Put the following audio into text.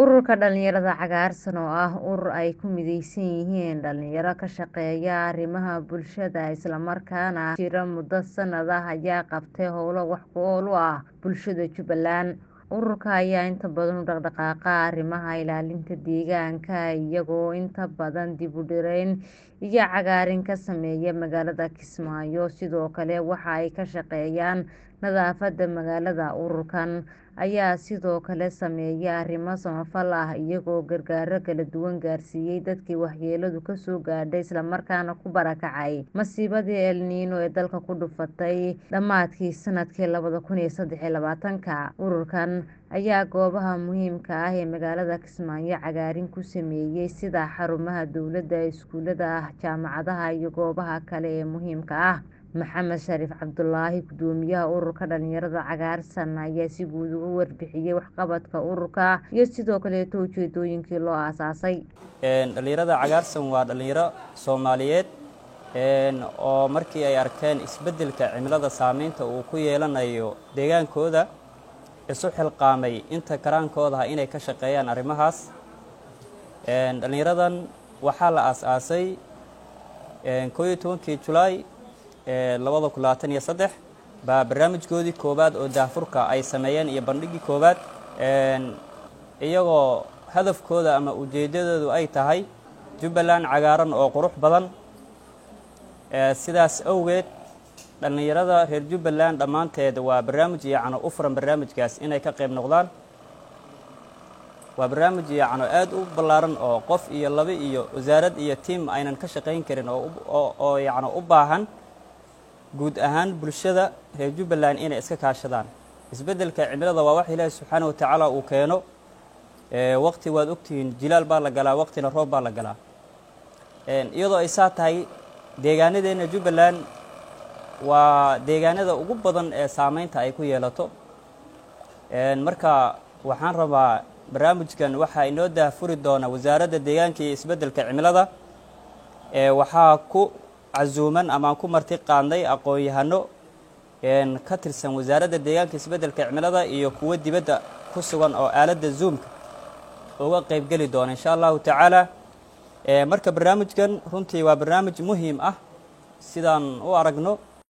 Ururka Dhalinyarada Cagaarsan oo ah urur ay ku mideysan yihiin dhalinyaro ka shaqeeya arrimaha bulshada isla markaana jira muddo sanad ah ayaa qabtay howlo wax ku ool u ah bulshada Jubbaland. Ururka ayaa inta badan u dhaqdhaqaaqa arrimaha ilaalinta deegaanka iyagoo inta badan dib u dhirayn iyo cagaarin ka sameeya magaalada Kismaayo. Sidoo kale waxa ay ka shaqeeyaan nadaafadda magaalada. Ururkan ayaa sidoo kale sameeya arrimo samafal ah iyagoo gargaaro kala duwan gaarsiiyay dadkii waxyeelladu ka soo gaadhay isla markaana ku barakacay masiibadii El Niño ee dalka ku dhufatay dhammaadkii sanadkii labada kun iyo saddex iyo labaatanka. Ururkan ayaa goobaha muhiimka ah ee magaalada Kismaayo cagaarin ku sameeyay sida xarumaha dowladda, iskuulada, jaamacadaha iyo goobaha kale ee muhiimka ah. Maxamed Shariif Cabdulaahi Guddoomiyaha Ururka Dhalinyarada Cagaarsan ayaa si guud uga warbixiyay waxqabadka ururka iyo sidoo kaleeto ujeedooyinkii loo aasaasay. dhalinyarada cagaarsan waa dhalinyaro Soomaaliyeed oo markii ay arkeen isbeddelka cimilada saameynta uu ku yeelanayo deegaankooda isu xilqaamay inta karaankooda ah inay ka shaqeeyaan arrimahaas. dhalinyaradan waxaa la aasaasay koob iyo tobankii Julaay labada kun labaatan iyo saddex baa barnaamijkoodii koowaad oo daahfurka ay sameeyeen iyo bandhigii koowaad iyagoo hadafkooda ama ujeeddadoodu ay tahay Jubbaland cagaaran oo qurux badan sidaas awgeed dhalinyarada reer Jubbaland dhammaanteed waa barnaamij yacni u furan barnaamijkaas inay ka qayb noqdaan waa barnaamij yacni aad u ballaaran oo qof iyo laba iyo wasaarad iyo tiim aynan ka shaqayn karin oo oo yacni u baahan guud ahaan bulshada reer Jubbaland inay iska kaashadaan isbeddelka cimilada waa wax Ilaahay subxaanahu wa tacaala uu keeno waqti waad ogtihiin jilaal baa la galaa waqtina roob baa la galaa iyadoo ay saa tahay deegaanadeena Jubbaland waa deegaanada ugu badan ee saameynta ay ku yeelato marka waxaan rabaa barnaamijkan waxaa inoo daahfuri doona wasaaradda deegaanka iyo isbeddelka cimilada waxaa ku casuuman amaan ku marti qaadnay aqoon-yahano ka tirsan wasaaradda deegaanka isbeddelka cimilada iyo kuwo dibadda ku sugan oo aaladda zoomka uga qaybgeli doona insha allahu tacaala marka barnaamijkan runtii waa barnaamij muhiim ah sidaan u aragno